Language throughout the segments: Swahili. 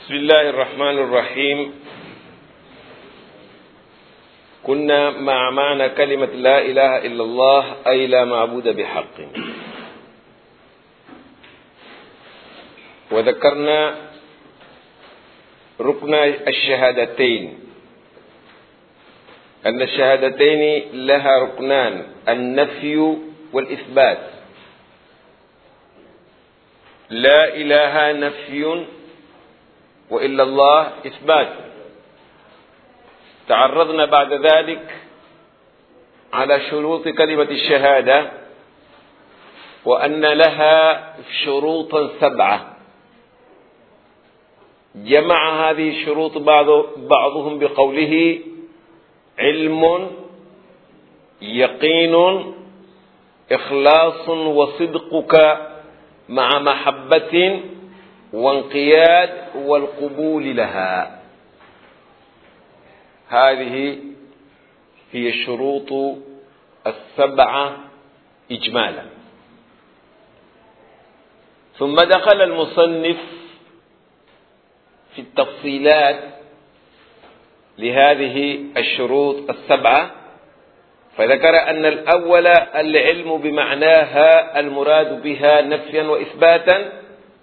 بسم الله الرحمن الرحيم كنا مع معنى كلمة لا إله إلا الله أي لا معبود بحق وذكرنا ركن الشهادتين أن الشهادتين لها ركنان النفي والإثبات لا إله نفي وإلا الله إثبات تعرضنا بعد ذلك على شروط كلمة الشهادة وأن لها شروطا سبعة جمع هذه الشروط بعض بعضهم بقوله علم يقين إخلاص وصدقك مع محبة وانقياد والقبول لها هذه هي الشروط السبعة إجمالا ثم دخل المصنف في التفصيلات لهذه الشروط السبعة فذكر أن الأول العلم بمعناها المراد بها نفيا وإثباتا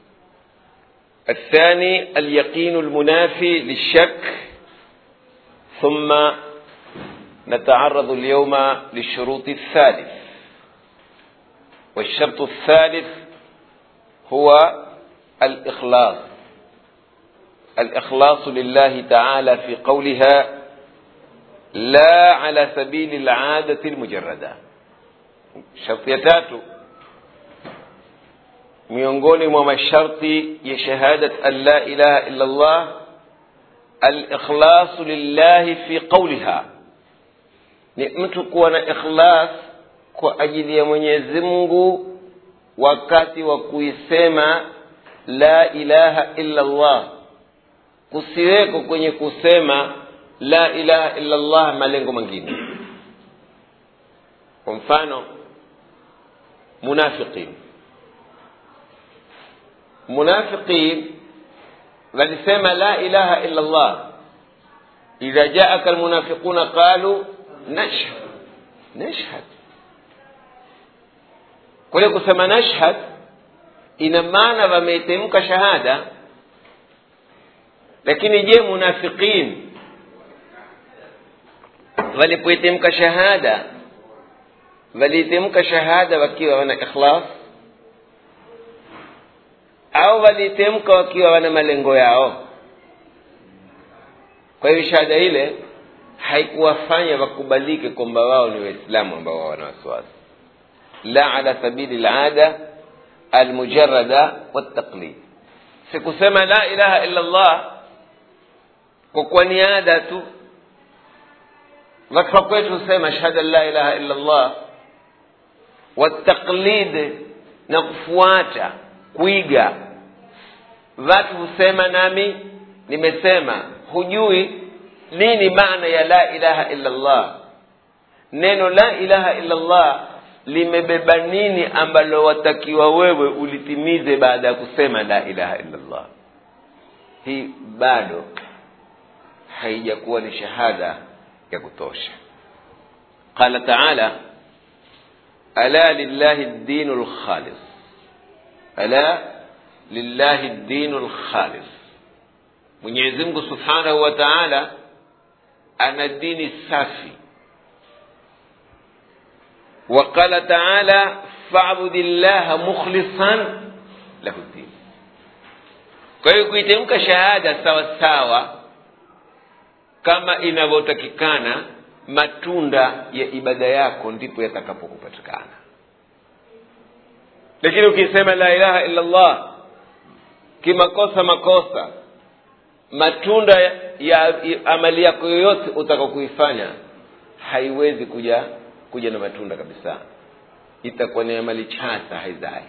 الثاني اليقين المنافي للشك ثم نتعرض اليوم للشروط الثالث والشرط الثالث هو الإخلاص الإخلاص لله تعالى في قولها لا على سبيل العادة المجردة شرط ya tatu miongoni mwa masharti ya shahadat an la ilaha illa Allah al-ikhlasu lillahi fi qawliha ni mtu kuwa na ikhlas kwa ajili ya Mwenyezi Mungu wakati wa kuisema la ilaha illa Allah kusiweko kwenye kusema la ilaha illa Allah malengo mengine kwa mfano munafiqin munafiqin walisema la ilaha illa Allah idha jaaka almunafiquna qalu nashhad nashhad kule kusema nashhad ina maana wameitemka shahada lakini je munafiqin walipoitemka shahada waliitemka shahada wakiwa wana ikhlas au walitemka wakiwa wana malengo yao kwa hiyo shahada ile haikuwafanya wakubalike kwamba wao ni waislamu ambao wana wasiwasi la ala sabili lada almujarada waltaqlid sikusema la ilaha illa allah kwa kuwa ni ada tu watu wa kwetu husema shahada la ilaha illa allah waltaqlid na kufuata kuiga watu husema nami nimesema hujui nini maana ya la ilaha illa allah neno la ilaha illa allah limebeba nini ambalo watakiwa wewe ulitimize baada ya kusema la ilaha illa allah hii bado haijakuwa ni shahada ya kutosha qala taala ala lillahi ddinu lkhalis ala lillahi ddinu lkhalis mwenyezi mungu subhanahu wa taala ana dini safi وقال تعالى فاعبد الله مخلصا له الدين kwa hiyo kuitemka shahada sawa sawa kama inavyotakikana matunda ya ibada yako ndipo yatakapokupatikana lakini ukisema la ilaha illa allah kimakosa makosa matunda ya, ya amali yako yoyote utaka kuifanya haiwezi kuja kuja na matunda kabisa itakuwa ni amali chasa haizai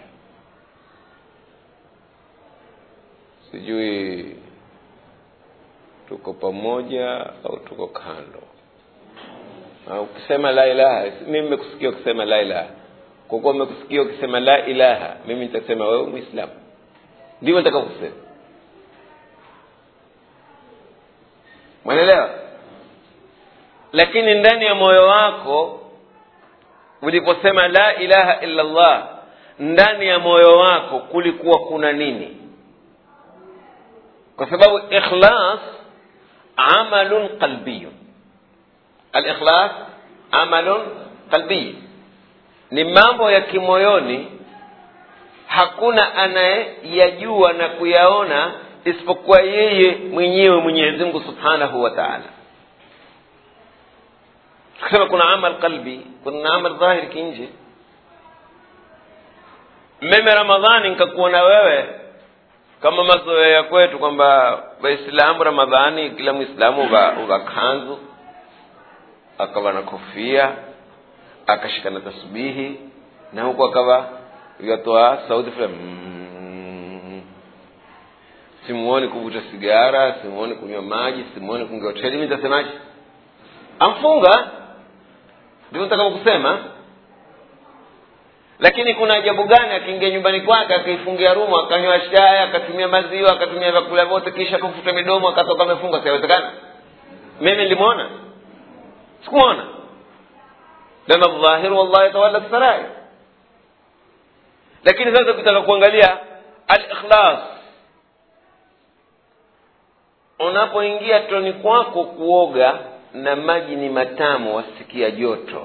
sijui tuko pamoja au tuko kando au ukisema la ilaha mimi nimekusikia ukisema la ilaha kwa kuwa umekusikia ukisema la ilaha mimi nitasema wewe muislamu ndivyo nataka kusema mwenelewa lakini ndani ya moyo wako uliposema la ilaha illa allah ndani ya moyo wako kulikuwa kuna nini kwa sababu ikhlas amalun qalbiyun alikhlas amalun qalbiy ni mambo ya kimoyoni hakuna anayeyajua na kuyaona isipokuwa yeye mwenyewe mwenyezi mungu subhanahu wa taala tukisema kuna amal qalbi kuna amal dhahiri kinje mimi ramadhani nikakuona wewe kama mazoea kwetu kwamba waislamu ramadhani kila mwislamu uva kanzu akawa na kofia akashika na tasbihi na huku akawa ikatoa sauti fulani mm. simuoni kuvuta sigara simuoni kunywa maji simuoni kuingia hoteli mi nitasemaje amfunga ndivyo nitakavyo kusema lakini kuna ajabu gani akiingia nyumbani kwake akaifungia rumu akanywa shaya akatumia maziwa akatumia vyakula vyote kisha kufuta midomo akatoka amefunga siawezekana mimi nilimwona sikumwona lana dhahiru wallah yatawala sarair lakini sasa ukitaka kuangalia alikhlas unapoingia toni kwako kuoga na maji ni matamu wasikia joto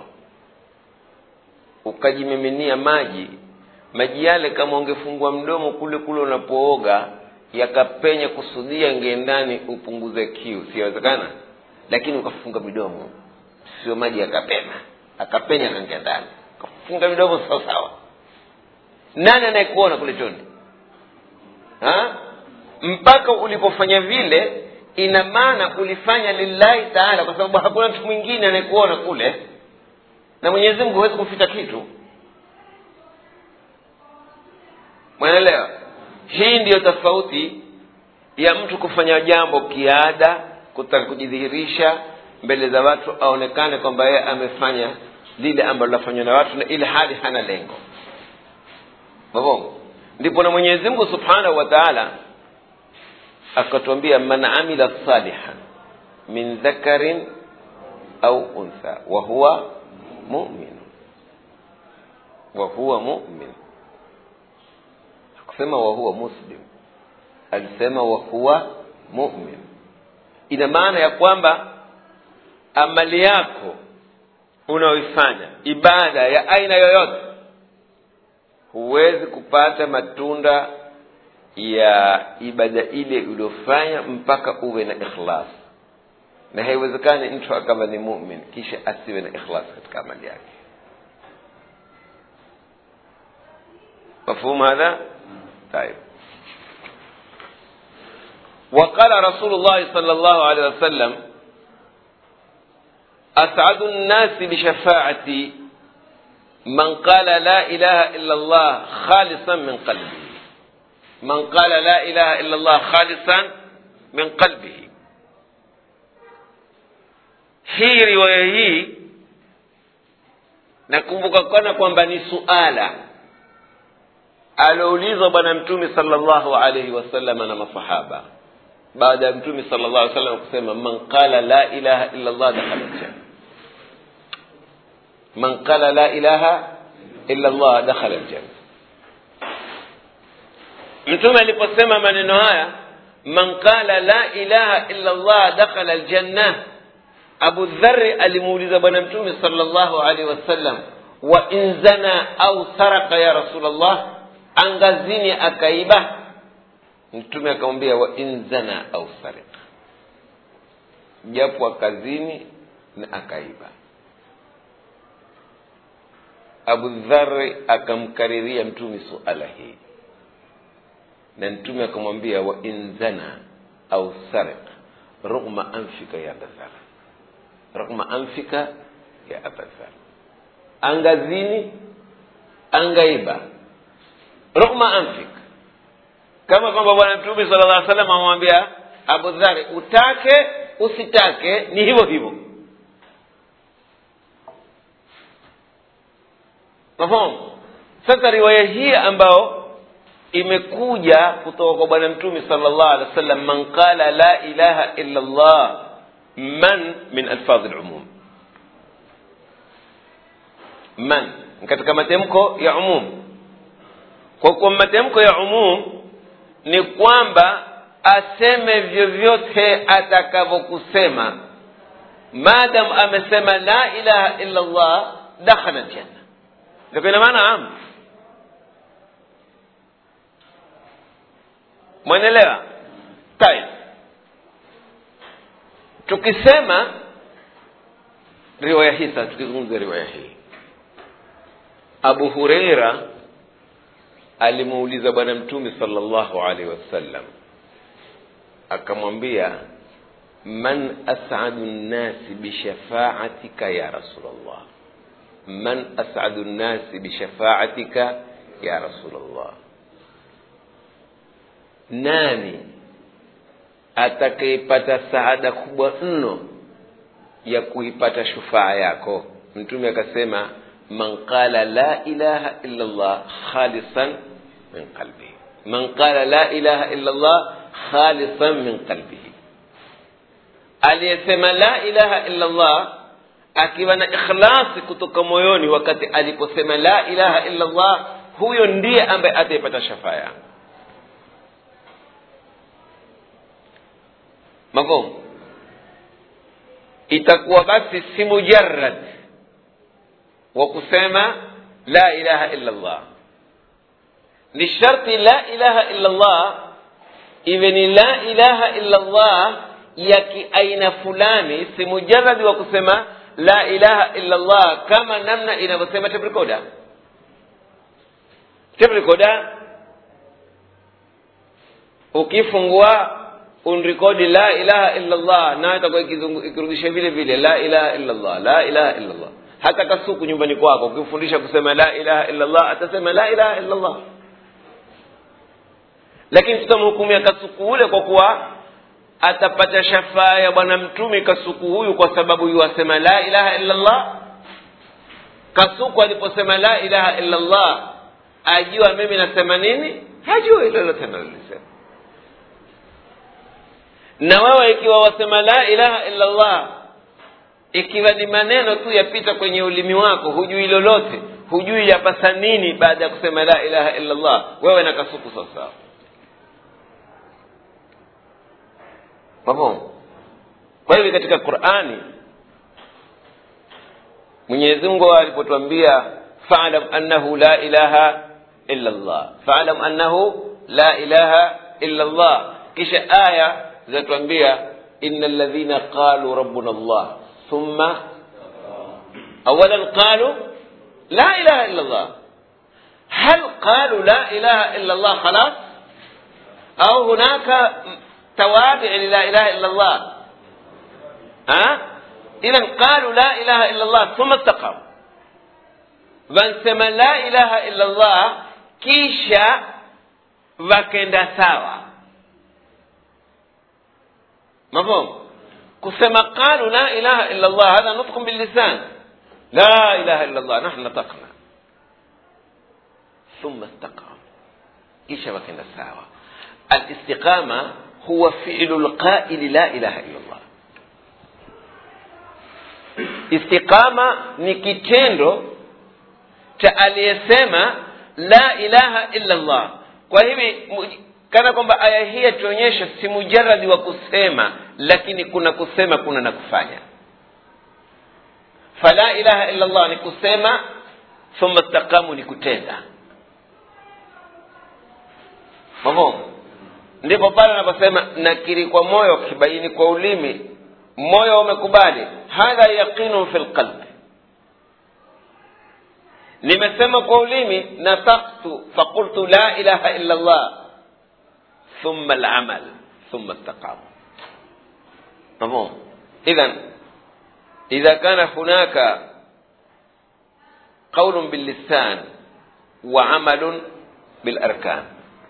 ukajimiminia maji maji yale kama ungefungua mdomo kule kule unapooga yakapenya kusudia ingie ndani upunguze kiu siwezekana lakini ukafunga midomo sio maji yakapena akapenya kaingia ndani ukafunga midomo sawa sawa nani anayekuona kule choni ha? mpaka ulipofanya vile ina maana ulifanya lillahi taala kwa sababu hakuna mtu mwingine anayekuona kule na mwenyezi mungu huwezi kuficha kitu mwanaelewa hii ndiyo tofauti ya mtu kufanya jambo kiada kutaka kujidhihirisha mbele za watu aonekane kwamba yeye amefanya lile ambalo lafanywa na watu na ili hali hana lengo mavongo ndipo na mwenyezi mungu subhanahu wa taala akatuambia man amila salihan min dhakarin au untha wa huwa mumin wa huwa mumin hakusema wa huwa muslim alisema wa huwa mumin ina maana ya kwamba amali yako unaoifanya ibada ya aina yoyote huwezi kupata matunda ya ibada ile uliofanya mpaka uwe na ikhlas na haiwezekani mtu akawa ni mumin kisha asiwe na ikhlas katika amali yake مفهوم هذا طيب وقال رسول الله صلى الله عليه وسلم أسعد الناس بشفاعتي من قال لا إله إلا الله خالصا من قلبه من قال لا إله إلا الله خالصا من قلبه hii riwaya hii nakumbuka kana kwamba ni suala alioulizwa bwana mtume salllahu alaihi wasalama na masahaba baada ya mtume sala llah alih wasallam kusema man qala la ilaha illa llah dakhala ljanna man qala la ilaha illa llah dakhala ljanna mtume aliposema maneno haya man qala la ilaha illa llah dakhala ljanna abu dhari alimuuliza bwana mtume sala llahu alaihi wasallam wa in zana au saraka ya rasulllah angazini akaiba mtume akamwambia wa in zana au sarika japo akazini na akaiba abu dhari akamkariria mtume suala hii na mtume akamwambia wa in zana au sarik rugma anfika ya abadhar rugma anfika ya abadhar angazini angaiba rugma anfik kama kwamba bwana mtume sala llah salam amwambia abu dhari utake usitake ni hivyo hivyo mafahamu sasa riwaya hii ambayo imekuja kutoka kwa bwana mtume sala llah alih wa sallam man qala la ilaha illa llah man min alfadhi lumum man katika matemko ya umum kwa kuwa matemko ya umum ni kwamba aseme vyovyote atakavyokusema maadam amesema la ilaha illa llah dakhala ljanna ndio ina maana am mwenelewa tayib tukisema riwaya hii sasa tukizungumza riwaya hii abu hureira alimuuliza bwana mtume salllahu alaihi wasallam akamwambia man asadu nnasi bishafaatika ya rasulllah man asadu nnasi bishafaatika ya rasulllah nani atakayepata saada kubwa mno ya kuipata shufaa yako mtume akasema man qala la ilaha illa llah khalisan min qalbihi man qala la ilaha illa llah khalisan min qalbihi aliyesema la ilaha illa llah akiwa na ikhlasi kutoka moyoni wakati aliposema la ilaha illa llah huyo ndiye ambaye ataipata shafaa yangu mafhumu itakuwa basi si mujarad wa kusema la ilaha illa llah ni sharti la ilaha illa llah iwe ni la ilaha illa llah ya kiaina fulani si mujaradi wa kusema la ilaha illa llah kama namna inavyosema teprekoda teprekoda ukifungua unrekodi la ilaha illa llah nayo itakuwa ikirudisha vile vile la ilaha illa llah la ilaha illa llah hata kasuku nyumbani kwako ukifundisha kusema la ilaha illa llah atasema la ilaha illa llah lakini tutamhukumia kasuku ule kwa kuwa atapata shafaa ya bwana mtume kasuku huyu kwa sababu yuwasema la ilaha illa llah kasuku aliposema la ilaha illa llah ajua mimi nasema nini hajui lolote nalolisema na wewe ikiwa wasema la ilaha illa llah ikiwa ni maneno tu yapita kwenye ulimi wako hujui lolote hujui yapasa nini baada ya kusema la ilaha illa llah wewe na kasuku sawasawa mafhumu kwa hivyo katika qurani mwenyezi mungu alipotwambia falam annahu la ilaha illa llah falam annahu la ilaha illa llah kisha aya zinatuambia ina ladhina qalu rabbuna llah thumma awalan qalu la ilaha illa llah hal qalu la ilaha illa llah khalas au hunaka توابع للا إله إلا الله ها إذا قالوا لا إله إلا الله ثم استقاموا vansema la ilaha illa llah kisha wakenda sawa mafhum kusema qalu la ilaha illa llah hadha nutqun billisan la ilaha illa llah nahnu nataqna thumma istaqamu kisha wakenda sawa alistiqama huwa fi'lu lqaili la ilaha illa llah istiqama ni kitendo cha aliyesema la ilaha illa llah kwa hivi kana kwamba aya hii yatuonyesha si mujaradi wa kusema lakini kuna kusema kuna na kufanya fala ilaha illa llah ni kusema thumma staqamu ni kutenda mafhumu ndipo pale anaposema nakiri kwa moyo kibaini kwa ulimi moyo umekubali hadha yaqinu fi lqalbi nimesema kwa ulimi nataktu faqultu la ilaha illa llah thumma alamal thumma istaqamu mafhum idhan idha kana hunaka qaulun billisan wa amalun bilarkan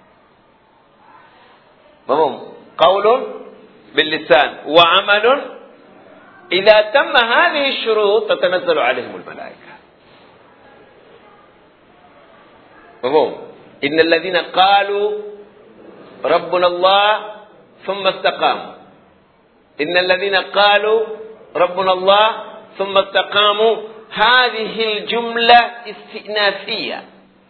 مفهوم قول باللسان وعمل إذا تم هذه الشروط تتنزل عليهم الملائكة مفهوم إن الذين قالوا ربنا الله ثم استقاموا إن الذين قالوا ربنا الله ثم استقاموا هذه الجملة استئنافية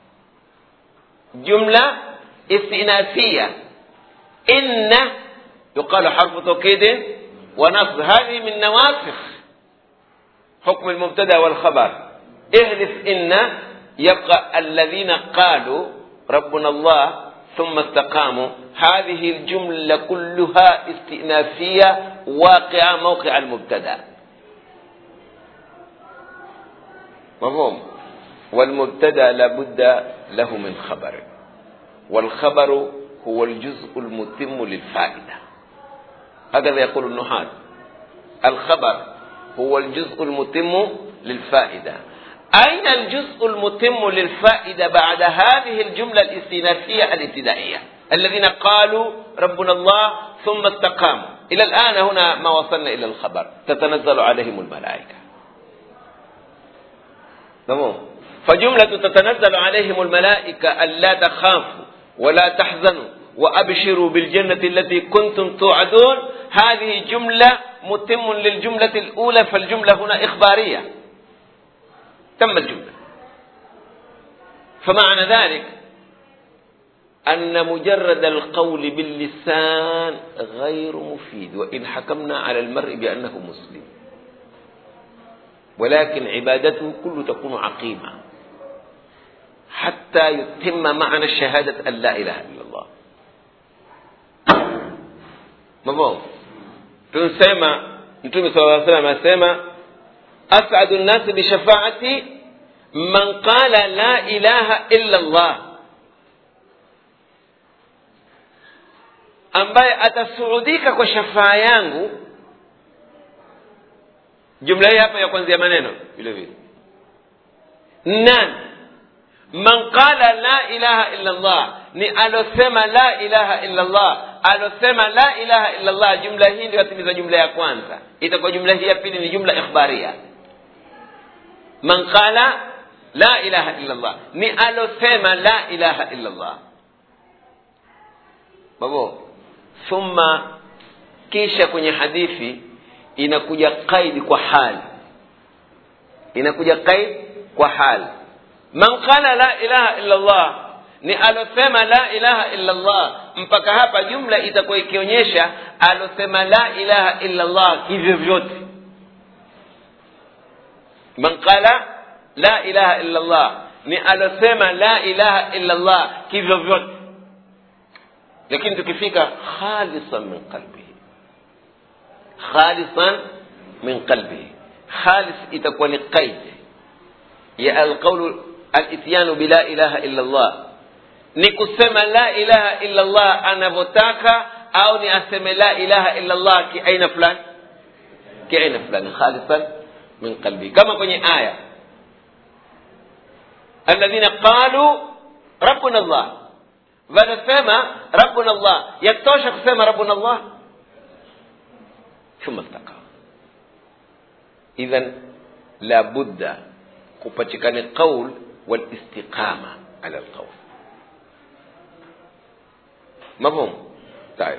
جملة استئنافية إن يقال حرف توكيد ونصب هذه من نواسخ حكم المبتدا والخبر احذف إن يبقى الذين قالوا ربنا الله ثم استقاموا هذه الجملة كلها استئنافية واقعة موقع المبتدا مفهوم والمبتدا لابد له من خبر والخبر هو الجزء المتم للفائدة هكذا يقول النحاة الخبر هو الجزء المتم للفائدة أين الجزء المتم للفائدة بعد هذه الجملة الاستئنافية الابتدائية الذين قالوا ربنا الله ثم استقاموا إلى الآن هنا ما وصلنا إلى الخبر تتنزل عليهم الملائكة تمام فجملة تتنزل عليهم الملائكة ألا تخافوا ولا تحزنوا وأبشروا بالجنة التي كنتم توعدون هذه جملة متم للجملة الأولى فالجملة هنا إخبارية تم الجملة فمعنى ذلك أن مجرد القول باللسان غير مفيد وإن حكمنا على المرء بأنه مسلم ولكن عبادته كله تكون عقيمة حتى يتم معنى الشهادة أن لا إله إلا الله مفهوم tunasema mtume sala llaw salam asema asadu nnasi bishafaati man qala la ilaha illa llah ambaye atasuudika kwa shafaa yangu jumla hii hapa ya kwanzia maneno vile vile nani man qala la ilaha illa llah ni alosema la ilaha illa llah alosema la ilaha illa llah jumla hii ndio yatimiza jumla ya kwanza itakuwa jumla hii ya pili ni jumla ikhbaria man qala la ilaha illa llah ni alosema la ilaha illa llah babo thumma kisha kwenye hadithi inakuja qaidi kwa hali inakuja qaid kwa hali man qala la ilaha illa llah ni alosema la ilaha illa llah mpaka hapa jumla itakuwa ikionyesha alosema la ilaha illa llah hivyo vyote man qala la ilaha illa llah ni alosema la ilaha illa llah hivyo vyote lakini tukifika khalisan min qalbihi khalisan min qalbihi khalis itakuwa ni qaid ya alqaulu alityanu bila ilaha illa llah ni kusema la ilaha illa llah anavyotaka au ni aseme la ilaha illa llah kiaina fulani kiaina fulani khalisan min qalbi kama kwenye aya alladhina qalu rabbuna llah wanasema rabbuna llah yatosha kusema rabbuna llah thumma istaqama idhan la budda kupatikane qaul walistiqama ala alqaul مفهوم طيب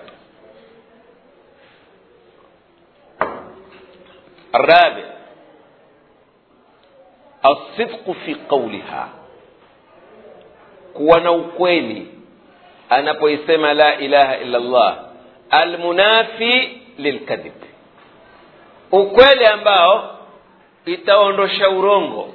الرابع الصدق في قولها kuwa na ukweli anapoisema la ilaha illa llah almunafi lilkadhib ukweli ambao itaondosha urongo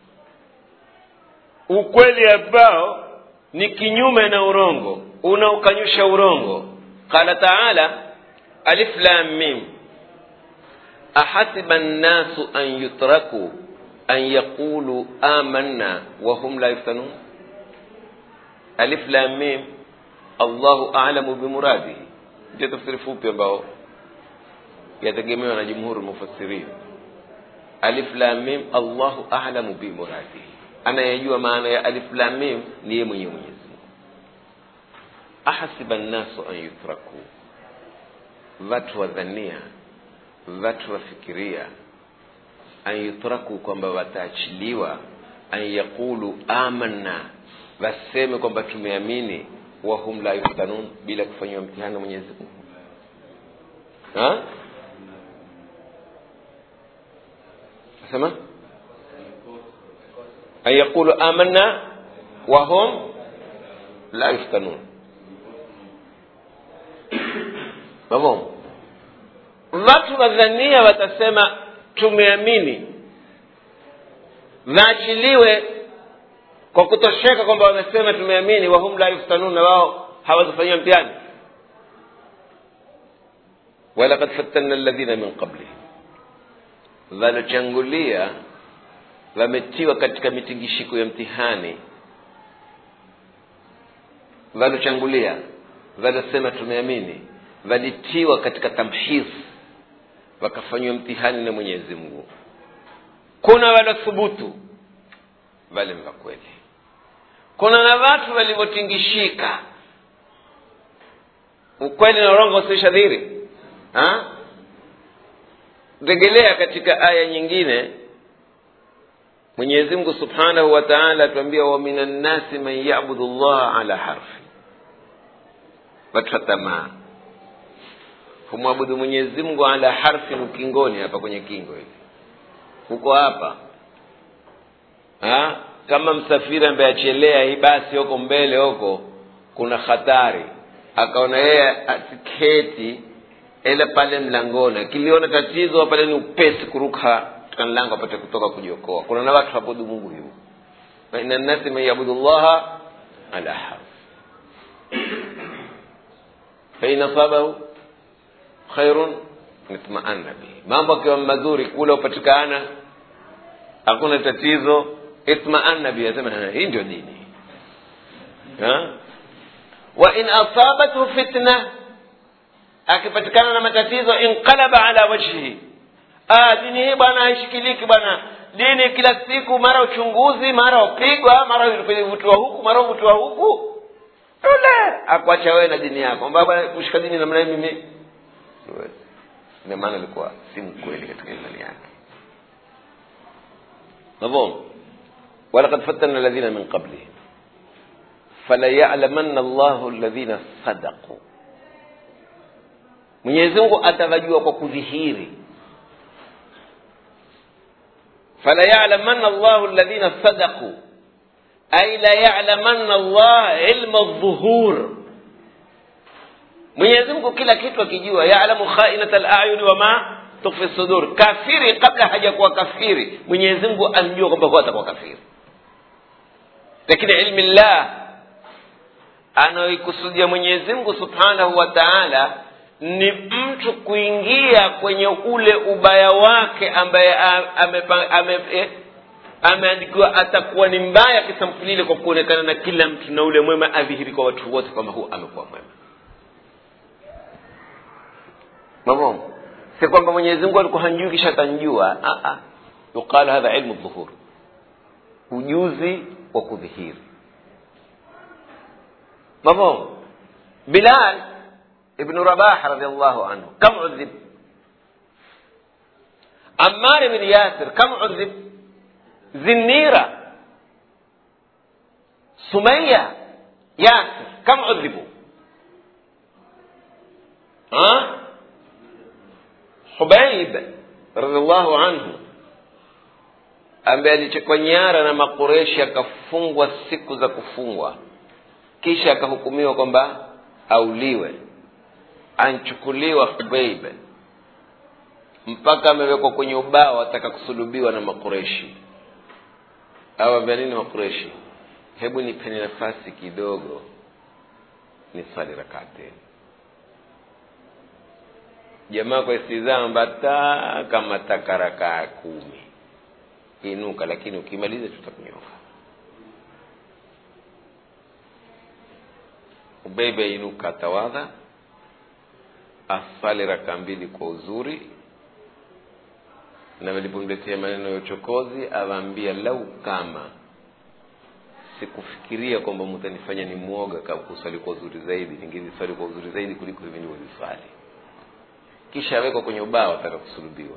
ukweli ambao ni kinyume na urongo unaokanyusha urongo qala taala alif lam mim ahasiba nnasu an yutraku an yaqulu amanna wahum la yuftanun alif lam mim allahu alamu bimuradihi ndio tafsiri fupi ambao yategemewa na jumhuri mufassirin alif lam mim allahu alamu bimuradihi anayejua maana ya alif lam mim ni yeye mwenyewe mwenyezi ahasiba nnasu an yutraku watu wadhania watu wafikiria an yutraku kwamba wataachiliwa an yaqulu amanna waseme kwamba tumeamini wahum la yuftanun bila kufanyiwa mtihani na mwenyezi mungu sema an yaqulu amanna wahum la yuftanun mafhumu watu wadhania watasema tumeamini waachiliwe kwa kutosheka kwamba wamesema tumeamini wahum la yuftanun na wao hawatafanyia mtihani walakad fatanna alladhina min qablihim walochangulia wametiwa katika mitingishiko ya mtihani walochangulia walosema tumeamini walitiwa katika tamhis wakafanyiwa mtihani na mwenyezi mungu kuna walothubutu wale mva kweli kuna na watu walivyotingishika ukweli na urongo usishadhiri regelea katika aya nyingine mwenyezi mungu subhanahu wa taala atuambia wa min annasi man yabudu llaha ala harfi watu wa tamaa humwabudu mwenyezi mungu ala harfin ukingoni hapa kwenye kingo hivi huko hapa ha? kama msafiri ambaye achelea hii basi huko mbele huko kuna hatari akaona yeye atiketi ele pale mlangoni akiliona tatizo pale ni upesi kuruka katika mlango apate kutoka kujiokoa kuna na watu habudu mungu hivo faina nnasi man yabudu llaha ala harf fain asabahu khairun itmaanna bihi mambo akiwa mazuri kule upatikana hakuna tatizo itmaanna bihi asema hii ndio dini wa in asabathu fitna akipatikana na matatizo inqalaba ala wajhihi ah, dini hii bwana haishikiliki bwana dini kila siku mara uchunguzi mara upigwa mara uvutiwa huku mara uvutiwa huku ule akuacha wewe na dini yako baba kushika dini namna hii mimi ndio maana alikuwa si mkweli katika imani yake mafhum ولقد فتنا الذين من قبلهم فليعلمن الله الذين صدقوا mwenyezi mungu atawajua kwa kudhihiri falayalamanna llahu ladhina sadaqu ay layalamanna llah ilma ldhuhur mwenyezi mungu kila kitu akijua yalamu khainata layuni wama tukfi sudur kafiri kabla hajakuwa kafiri mwenyezi mungu amjua kwamba huwa atakuwa kafiri lakini ilmi llah anayoikusudia mwenyezi mungu subhanahu wa taala ni mtu kuingia kwenye ule ubaya wake ambaye ameandikiwa ame, ame, ame atakuwa ni mbaya kisampulile kwa kuonekana na kila mtu na ule mwema adhihiri kwa watu wote kwamba huu amekuwa mwema mamo si kwamba mwenyezi mungu alikuwa hanjui kisha atanjua yuqalu hadha ilmu dhuhur ujuzi wa kudhihiri mamo bilal ابن رباح رضي الله عنه كم عذب عمار بن ياسر كم عذب زنيرة سمية ياسر كم عذبوا ها حبيب رضي الله عنه ambaye alichekwa nyara na makureshi akafungwa siku za kufungwa kisha akahukumiwa kwamba auliwe anchukuliwa hubeib mpaka amewekwa kwenye ubao ataka kusulubiwa na makureshi awambia nini makureshi hebu nipeni nafasi kidogo ni swali rakateni jamaa kwa istizama mbata kama takarakaa kumi inuka lakini ukimaliza tutakunyoka ubeibe inuka atawadha asali raka mbili kwa uzuri na walipomletea maneno ya uchokozi awaambia lau kama sikufikiria kwamba mtanifanya ni mwoga kuswali kwa uzuri zaidi ningeziswali kwa uzuri zaidi kuliko hivi nilivyoziswali kisha awekwa kwenye ubao ataka kusulubiwa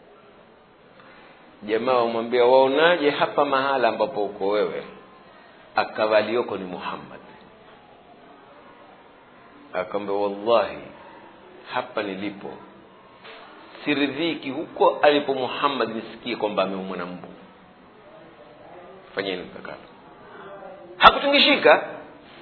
jamaa wamwambia waonaje hapa mahala ambapo uko wewe akawalioko ni muhammad akamwambia wallahi hapa nilipo siridhiki huko alipo muhammad nisikie kwamba ameumwa na mbu fanyeni mkakati hakutingishika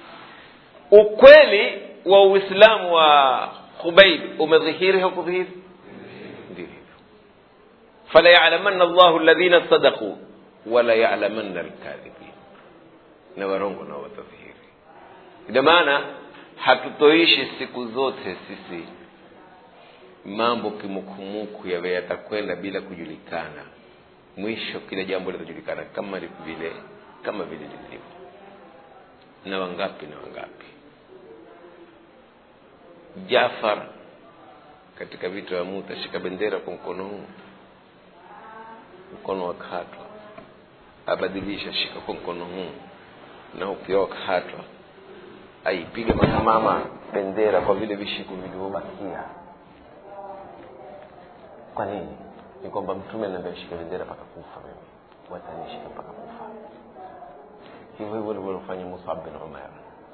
ukweli wa uislamu wa khubaib umedhihiri haukudhihiri ndio hivyo fala yalamanna llahu ladhina sadaquu wala yalamanna alkadhibin na warongo nao watadhihiri ina maana hatutoishi siku zote sisi mambo kimukumuku yawe yatakwenda bila kujulikana mwisho kila jambo litajulikana kama vile kama vile lilivyo na wangapi na wangapi jafar katika vita vya muta shika bendera kwa mkono huu mkono wa katwa abadilisha shika kwa mkono huu na ukiwa katwa aipige makamama bendera kwa vile vishiku vilivyobakia kwa nini ni kwamba mtume anaambia shika bendera mpaka kufa mimi watanishika mpaka kufa hivyo hivyo livyofanya musab bin umar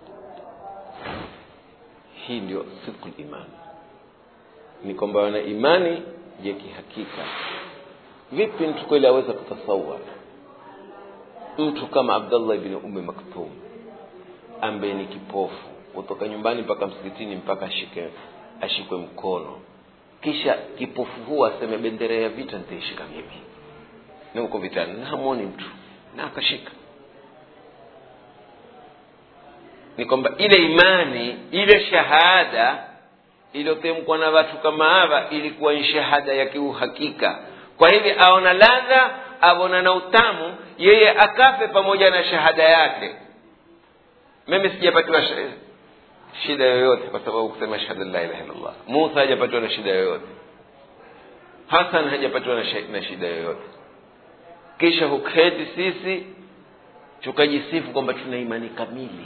hii ndio sidqu imani ni kwamba wana imani ya kihakika vipi mtu kweli aweza kutasawar mtu kama abdallah ibni umi maktum ambaye ni kipofu kutoka nyumbani mpaka msikitini mpaka ashike ashikwe mkono kisha kipofu huu aseme bendera ya vita nitaishika mimi na uko vitani na hamwoni mtu na akashika ni kwamba ile imani ile shahada iliyotemkwa na watu kama hawa ilikuwa ni shahada ya kiuhakika kwa hivi aona ladha aona na utamu yeye akafe pamoja na shahada yake mimi sijapatiwa shida yoyote kwa sababu kusema shahada la ilaha illallah musa hajapatiwa na shida yoyote hasan hajapatiwa na shida yoyote kisha huketi sisi tukajisifu kwamba tuna imani kamili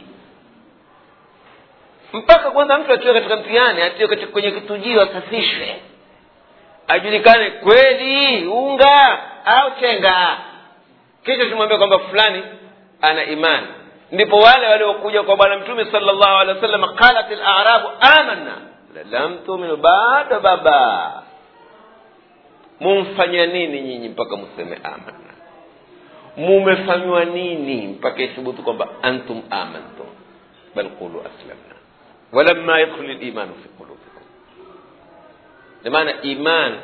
mpaka kwanza mtu atiwe katika mtihani atiwe katika kwenye kitujio asafishwe ajulikane kweli unga au chenga kisha tumwambia kwamba fulani ana imani ndipo wale waliokuja kwa bwana mtume salllahu alehi wa sallam qalat larabu amanna lam tuminu bado baba mumfanya nini nyinyi mpaka museme amanna mumefanywa nini mpaka ithubutu kwamba antum amantum bal qulu aslamna walamma yadkhulu limanu fi qulubikum namaana iman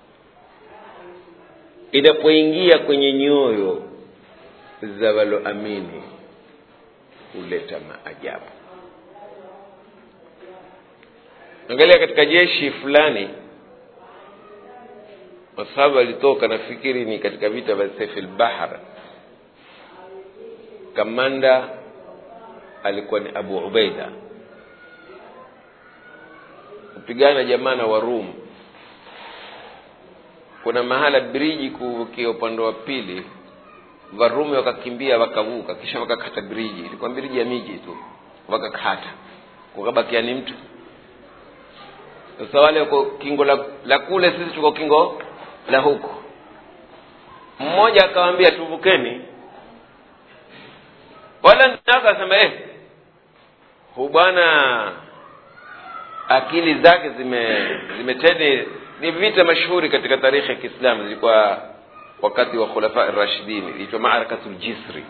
inapoingia kwenye nyoyo za waloamini huleta maajabu angalia katika jeshi fulani masahaba walitoka nafikiri ni katika vita vya sefi lbahar kamanda alikuwa ni abu ubaida kupigana jamaa na warum kuna mahala briji kuvukia upande wa pili varumi wakakimbia wakavuka kisha wakakata briji ilikuwa briji ya miji tu wakakata kukabakia ni mtu sasa wale wako kingo la, la kule sisi tuko kingo la huku mmoja akawambia tuvukeni wala akasema eh hu bwana akili zake zime zimeteni ni vita mashuhuri katika tarikhi ya kiislamu zilikuwa wakati wa khulafa rashidin iliitwa marakatu ljisri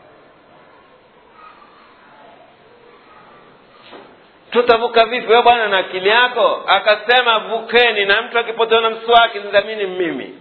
tutavuka vipi we bwana na akili yako akasema vukeni na mtu akipotewa na mswaki nidhamini mimi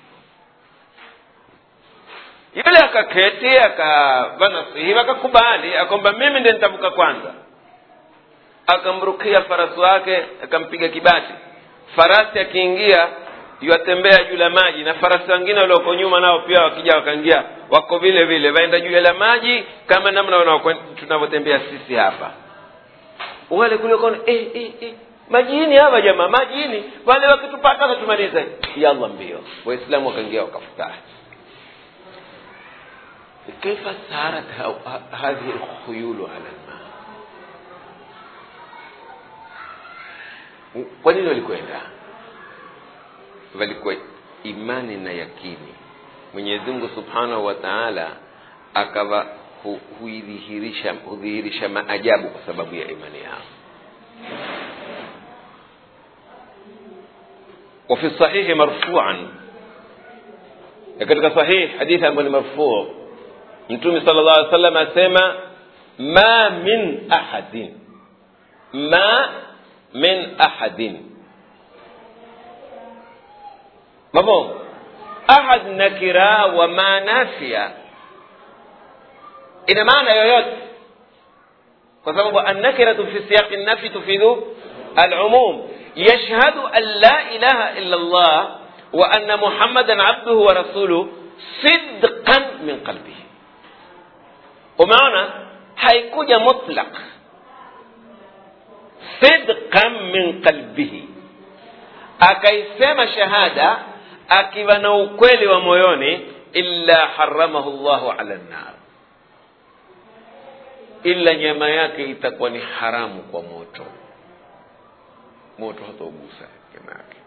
yule akaketi akavanasihiwa akakubali akwamba mimi ndi nitavuka kwanza akamrukia farasi wake akampiga kibati farasi akiingia yuatembea juu la maji na farasi wengine walioko nyuma nao pia wakija wakaingia wako vile vile waenda juu la maji kama namna tunavyotembea sisi hapa wale kule kona eh, eh, eh. majini hawa jamaa majini wale wakitupata watumalize yallah mbio waislamu wakaingia wakafutahi كيف سارت هذه الخيول على الماء kwa nini walikwenda walikuwa imani na yakini mwenyezi mungu subhanahu wa taala akawa hu, huidhihirisha hudhihirisha maajabu kwa sababu ya imani yao وفي الصحيح مرفوعا katika sahih hadithi ambayo ni marfuu mtume sala llah alih wasallam asema ma min ahadin ma min ahadin mafhum ahad nakira wa ma nafia ina maana yoyote kwa sababu annakiratu fi siyaqi nafi tufidu alumum yashhadu an la ilaha illa llah wa anna muhammadan abduhu wa rasuluh sidqan min qalbihi umeona haikuja mutlaq sidqan min qalbihi akaisema shahada akiwa na ukweli wa moyoni illa haramahu llahu ala nnar ila nyama yake itakuwa ni haramu kwa moto moto hataugusa nyama yake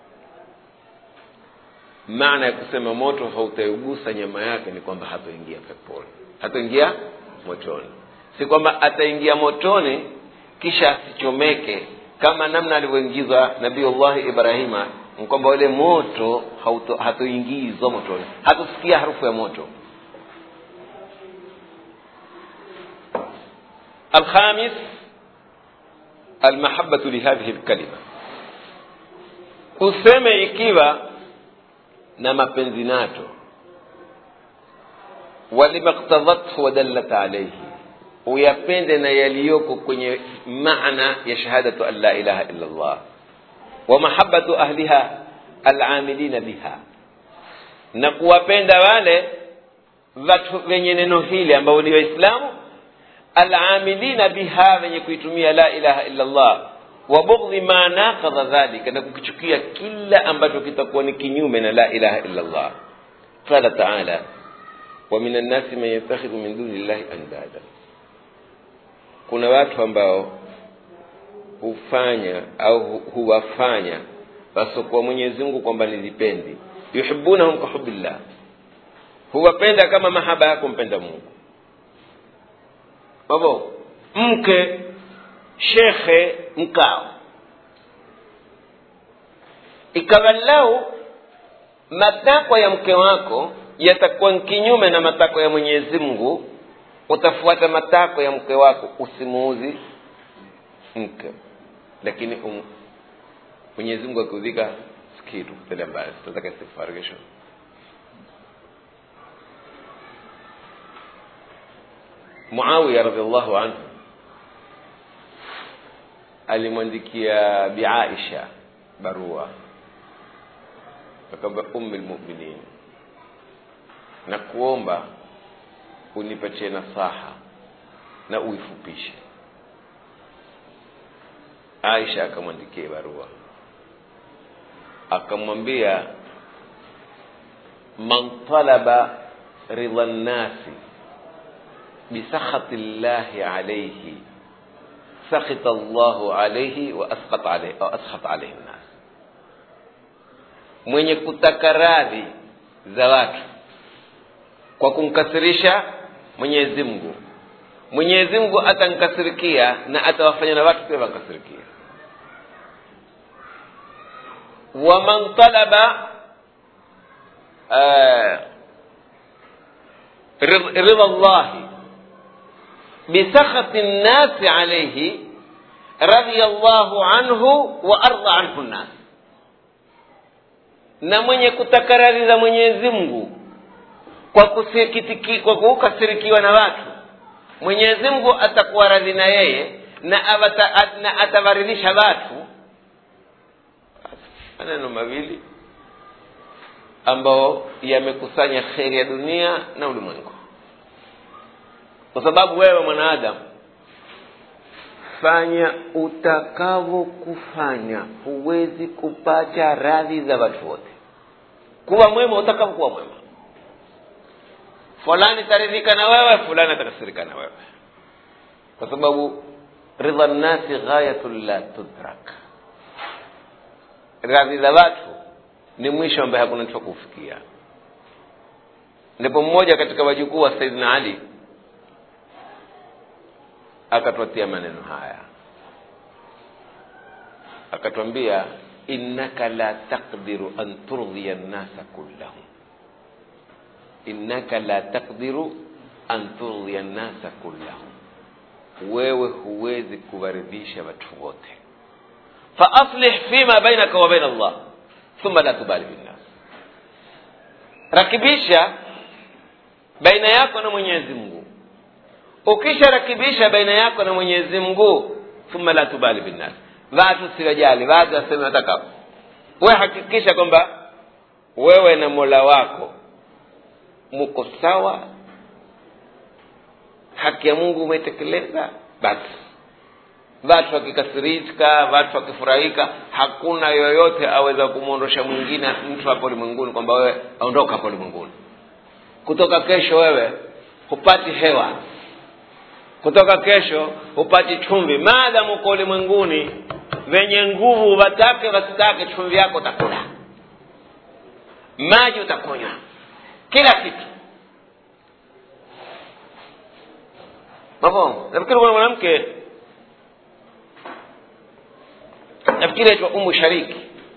maana ya kusema moto hautaugusa nyama yake ni kwamba hatoingia peponi hatoingia motoni si kwamba ataingia motoni kisha asichomeke kama namna alivyoingizwa nabiullahi ibrahima ni kwamba ule moto hatoingizwa motoni hatosikia harufu ya moto الخامس المحبة لهذه الكلمة useme ikiwa na mapenzi nacho walimaktadhathu wadallat alaihi uyapende na yaliyoko kwenye maana ya shahadatu an la ilaha illa llah wa mahabatu ahliha alamilina biha na kuwapenda wale watu wenye neno hili ambao ni waislamu alamilina biha wenye kuitumia la ilaha illa llah wa bughdhi ma naqadha dhalika na kukichukia kila ambacho kitakuwa ni kinyume na la ilaha illa llah qala taala wa min annasi man yattakhidhu min duni llahi andada kuna watu ambao hufanya au huwafanya wasiokuwa mwenyezi mungu kwamba ni vipendi yuhibunahum kahubillah huwapenda kama mahaba yako mpenda mungu babo mke shekhe mkao ikawa lau matakwa ya mke wako yatakuwa kinyume na matakwa ya mwenyezi mungu utafuata matakwa ya mke wako usimuuzi mke lakini um, mwenyezi mungu akiudhika sikitu tele mbaya sitataka istighfar kesho muawiya radiallahu anhu alimwandikia biaisha barua akamba ummi lmuminin na kuomba unipatie nasaha na uifupishe aisha akamwandikia barua akamwambia man talaba ridha nnasi bisakhati llahi alaihi sakhita llahu alaihi wa asqat alaihi, au asqat alaihi nnas mwenye kutaka radhi za watu kwa kumkasirisha mwenyezi mungu mwenyezi mungu atankasirikia na atawafanya na watu pia wankasirikia waman talaba uh, ridha llahi bisakhati nnasi alaihi radhiya llahu anhu wa arda anhu nnas na mwenye kutaka radhi za mwenyezi mungu kwa kusikitiki kwa kukasirikiwa na watu mwenyezi mungu atakuwa radhi na yeye na, avata, na atawaridhisha watu maneno mawili ambao yamekusanya kheri ya dunia na ulimwengu kwa sababu wewe mwanaadamu fanya utakavyo kufanya huwezi kupata radhi za watu wote kuwa mwema utakavyokuwa mwema fulani taridhika na wewe fulani atakasirika na wewe kwa sababu ridha nnasi ghayatun la tudrak radhi za watu ni mwisho ambaye hakuna mtu kufikia ndipo mmoja katika wajukuu wa saidina ali akatwatia maneno haya akatwambia innaka la taqdiru an turdhiya nnasa kullahum innaka la taqdiru an turdhiya nnasa kullahum wewe huwezi kuwaridhisha watu wote faaslih fima bainaka wa baina allah thumma la tubali binnas rakibisha baina yako na mwenyezi mungu ukisharakibisha baina yako na mwenyezi mungu thumma la tubali binnas watu siwajali watu waseme wataka we hakikisha kwamba wewe na mola wako muko sawa haki ya mungu umetekeleza basi watu wakikasirika watu wakifurahika hakuna yoyote aweza kumwondosha mwingine mtu hapo ulimwenguni kwamba wewe aondoka hapo ulimwenguni kutoka kesho wewe hupati hewa kutoka kesho hupati chumvi maadamu uko ulimwenguni venye nguvu watake wasitake chumvi yako utakula maji utakunywa kila kitu mafhumu nafikiri kuna mwanamke nafikiri aitwa umu shariki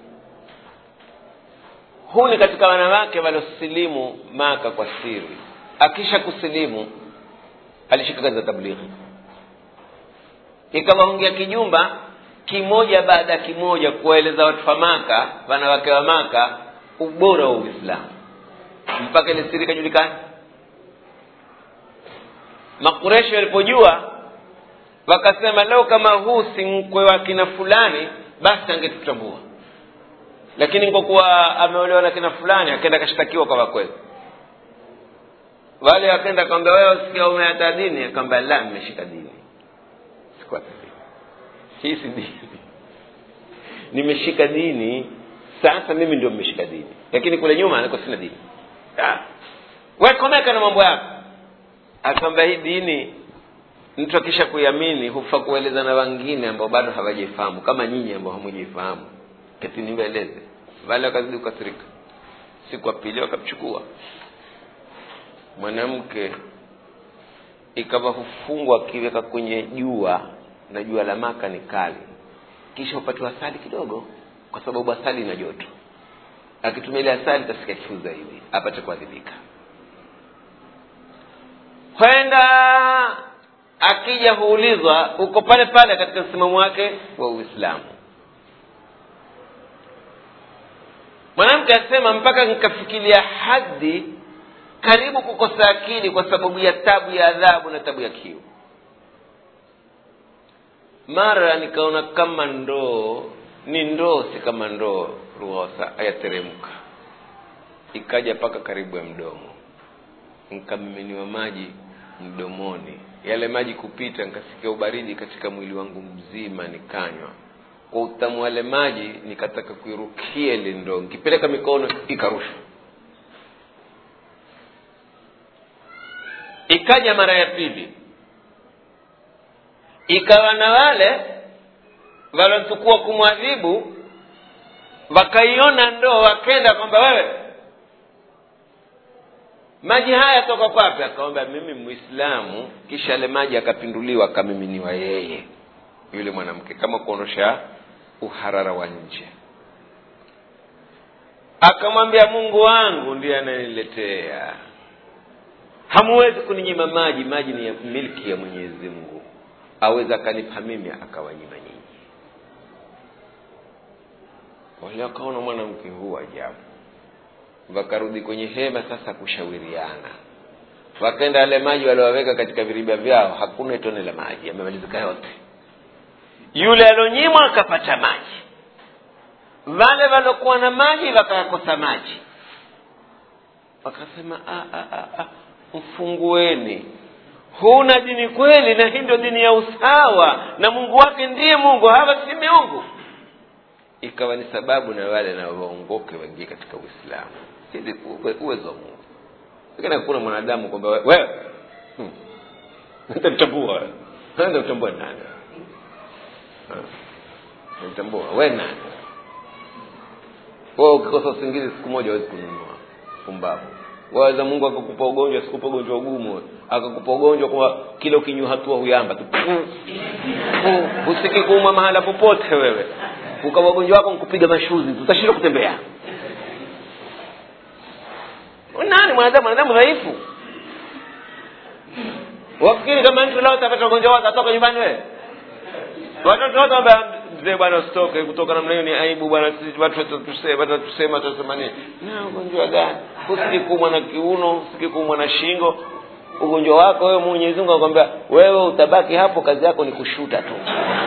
huu ni katika wanawake waliosilimu maka kwa siri akisha kusilimu alishika kazi za tablighi ikawaungia kijumba kimoja baada ya kimoja kuwaeleza watu wa maka wanawake wa maka ubora wa uislamu mpaka ile siri ikajulikana makureshi walipojua wakasema leo kama huu si mkwe wa kina fulani basi angetutambua lakini kwa kuwa ameolewa na kina fulani akaenda akashtakiwa kwa wakwezi wale wakaenda akamwambia wewe usikia umeata dini akamwambia la nimeshika dini sikuata dini hii si dini nimeshika dini sasa mimi ndio nimeshika dini lakini kule nyuma niko sina dini wekomeka na mambo yako akamwambia hii dini mtu akisha kuiamini hufa kueleza na wengine ambao bado hawajaifahamu kama nyinyi ambao hamujaifahamu kati niwaeleze wale wakazidi kukasirika siku ya pili wakamchukua mwanamke ikawa hufungwa akiweka kwenye jua na jua la maka ni kali kisha upatiwa asali kidogo kwa sababu asali ina joto akitumia ile asali tasikia kiu zaidi apate kuadhibika kwenda akija huulizwa uko pale pale katika msimamo wake wa uislamu mwanamke asema mpaka nikafikiria hadi karibu kukosa akili kwa sababu ya tabu ya adhabu na tabu ya kiu mara nikaona kama ndoo ni ndoo si kama ndoo ruhosa ayateremka ikaja mpaka karibu ya mdomo nikamiminiwa maji mdomoni yale maji kupita nikasikia ubaridi katika mwili wangu mzima nikanywa kwa utamu wale maji nikataka kuirukia ile ndoo nikipeleka mikono ikarushwa ikaja mara ya pili ikawa na wale waliochukua kumwadhibu wakaiona ndoo wakenda kwamba wewe maji haya toka kwapi akawambia mimi mwislamu kisha yale maji akapinduliwa akamiminiwa yeye yule mwanamke kama kuondosha uharara wa nje akamwambia mungu wangu ndiye anayeniletea hamuwezi kuninyima maji maji ni ya milki ya mwenyezi mungu aweza akanipa mimi akawanyima nyinyi wale wakaona mwanamke huu ajabu wakarudi kwenye hema sasa kushauriana wakaenda yale maji waliowaweka katika viriba vyao hakuna tone la maji yamemalizika yote yule alionyimwa akapata maji wale waliokuwa na maji wakayakosa maji wakasema mfungueni huna dini kweli na hii ndio dini ya usawa na mungu wake ndiye mungu hawa si miungu ikawa ni sababu na wale na waongoke waingie katika uislamu hizi uwezo wa mungu lakini hakuna mwanadamu kwamba wewe hmm. nitamtambua nitamtambua nani nitamtambua we nani wewe ukikosa usingizi siku moja hawezi kununua pumbavu waweza mungu akakupa ugonjwa sikupa ugonjwa ugumu akakupa ugonjwa kwa kila ukinywa hatua huyamba tu husiki kuuma mahala popote wewe ukawa ugonjwa wako nkupiga mashuzi tutashindwa kutembea nani mwanadamu mwanadamu dhaifu wafikiri kama mtu leo atapata ugonjwa wake atoka nyumbani wewe watoto wote wamba mzee bwana usitoke kutoka namna hiyo ni aibu bwana sisi watu watatusema watatusema tutasema nini na ugonjwa gani usikikumwa na kiuno usikikumwa na shingo ugonjwa wako wewe mwenyezi mungu anakwambia wewe utabaki hapo kazi yako ni kushuta tu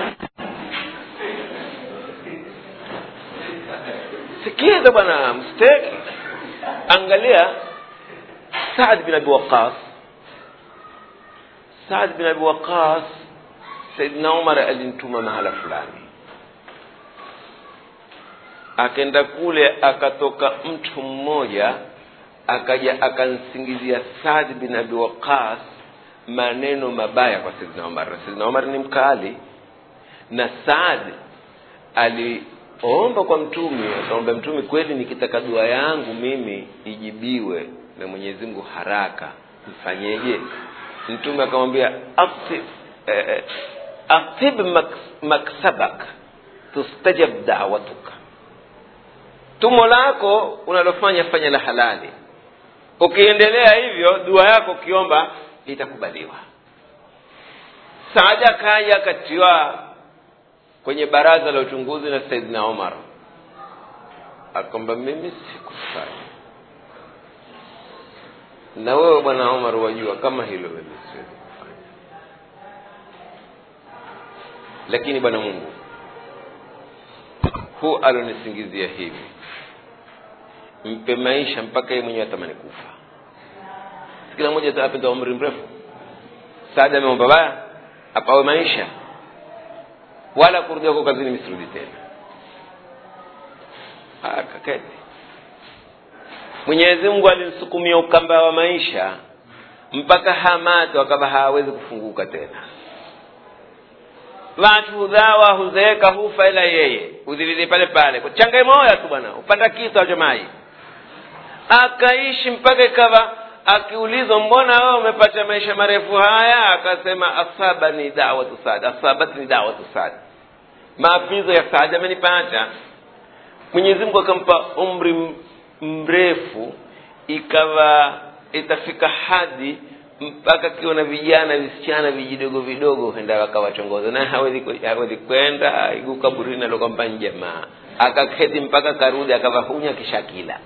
sikiza bwana msteki angalia saad bin abi waqas saad bin abi waqas saidna umar alimtuma mahala fulani akenda kule akatoka mtu mmoja akaja akansingizia saad bin abi waqas maneno mabaya kwa saidna umar na saidna umar ni mkali na saad aliomba kwa mtume akamwambia mtume kweli nikitaka dua yangu mimi ijibiwe na mwenyezi mungu haraka mfanyeje mtume akamwambia aktib eh, aktib maks- maksabak tustajab dawatuka tumo lako unalofanya fanya la halali ukiendelea hivyo dua yako ukiomba itakubaliwa saada kaja akatiwa kwenye baraza la uchunguzi na saidina omar akwamba mimi sikufanya na wewe bwana omar wajua kama hilo mimi siwezi kufanya lakini bwana mungu hu alonisingizia hivi mpe maisha mpaka yeye mwenyewe atamani kufa Si kila mmoja apenda umri mrefu saada ameomba baya apawe maisha wala kurudia huko kazini misirudi tena akaketi mwenyezi mungu alimsukumia ukamba wa maisha mpaka hamato akawa hawezi kufunguka tena watu hudhawa huzeeka hufa ila yeye udhilili pale pale kwa changai moya tu bwana upanda kitu ajamai akaishi mpaka ikawa akiulizwa mbona wewe umepata maisha marefu haya akasema asaba ni dawatu saad asabat ni dawatu saad maapizo ya saad amenipata mwenyezi mungu akampa umri m- mrefu ikawa itafika hadi mpaka akiwa na vijana visichana vijidogo vidogo henda wakawachongoza na hawezi ku- hawezi kwenda igu kaburini alokwamba ni jamaa akaketi mpaka karudi akavahunya kishakila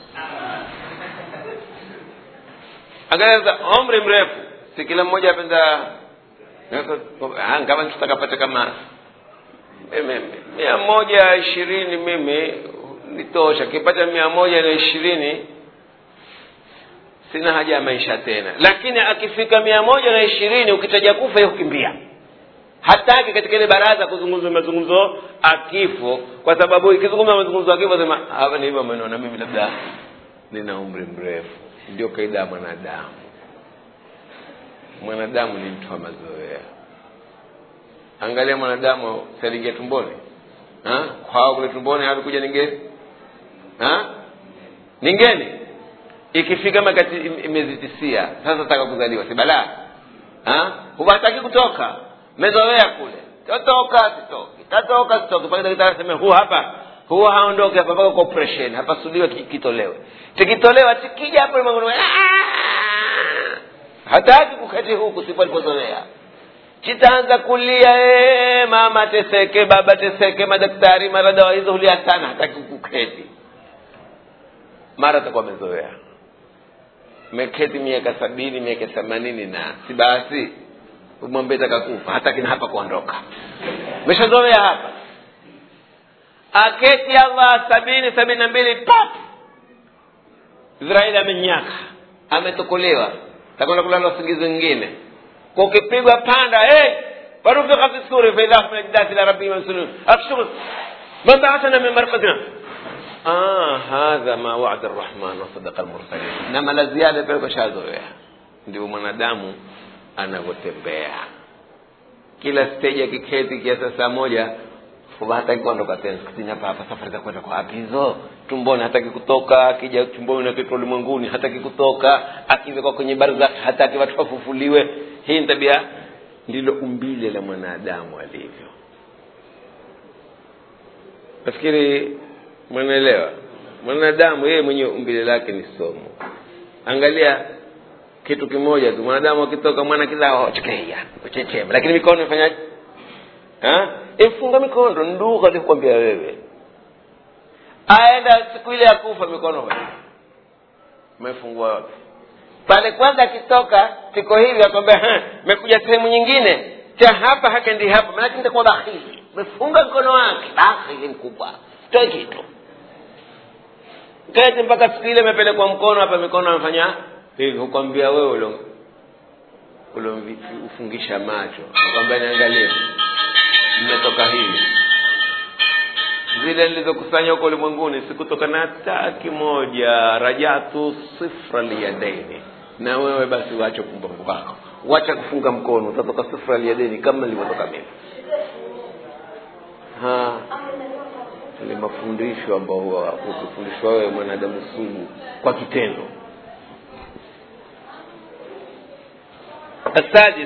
angalia umri mrefu si kila mmoja apenda Ah, kama tutakapata kama mimi mia moja ishirini mimi nitosha kipata mia moja na ishirini sina haja ya maisha tena lakini akifika mia moja na ishirini ukitaja kufa yeye hukimbia hataki katika ile baraza kuzungumza mazungumzo akifo kwa sababu ikizungumza mazungumzo akifo sema hapa ni hivyo amenona mimi labda nina umri mrefu ndio kaida ya mwanadamu mwanadamu ni mtu wa mazoea angalia mwanadamu sialiingia tumboni Ha? kwao kule tumboni alikuja ningeni Ha? ningeni ikifika makati im- imezitisia sasa taka kuzaliwa si balaa Ha? huwataki kutoka mezoea kule totoka sitoki tatoka sitoki mpaka daktari aseme huu hapa huu haondoke hapa mpaka kwa operation hapasuliwe ki- kitolewe tikitolewa tikija hapo ulimwenguni, "Ah!" hataki kuketi huku sipo alipozoea kitaanza kulia ee, mama teseke baba teseke madaktari mara dawa hizo hulia sana hataki kuketi mara atakuwa amezoea meketi miaka sabini miaka themanini na si basi umwambie taka kufa hataki na hapa kuondoka meshazoea hapa aketi allah sabini sabini na mbili pap israeli amenyaka ametokolewa takwenda kulala usingizi wengine kwa ukipigwa panda hey, warufika fi suri faidha hum min ajdasi ila rabbihim yansilun akshuru man ba'athana min marqadina ah hadha ma wa'ada arrahman wa sadaqa almursalin na mala ziada pale kashazoea ndio mwanadamu anavyotembea kila stage akiketi kiasi saa moja huwa hataki kuondoka tena sikutini hapa hapa safari za kwenda kwa wapi hizo tumboni hataki kutoka akija tumboni na kitu ulimwenguni hataki kutoka akiwekwa kwenye barzakh hataki watu wafufuliwe hii ni tabia ndilo umbile la mwanadamu alivyo nafikiri mwanaelewa mwanadamu yeye mwenyewe umbile lake ni somo angalia kitu kimoja tu mwanadamu akitoka mwana kizao chekeia kuchechema lakini mikono ifanyaje imfunga mikono ndugu alikwambia wewe aenda siku ile ya kufa mikono umefungua wapi pale kwanza akitoka tiko hivi akwambia mekuja sehemu nyingine cha hapa hakendi hapa maanake nitakuwa bakhili mefunga mkono wake bakhili mkubwa toe kitu keti mpaka siku ile imepelekwa mkono hapa mikono amefanya hivi hukwambia wewe ulo ulomfungisha macho akwambia niangalie mmetoka hivi zile nilizokusanya huko ulimwenguni sikutoka na hata kimoja rajatu sifra liyadaini na wewe basi wache pumbavu wako wacha kufunga mkono utatoka sifra liyadaini kama nilivyotoka mimi ni mafundisho ambao ukifundishwa wewe mwanadamu sugu kwa kitendo السادس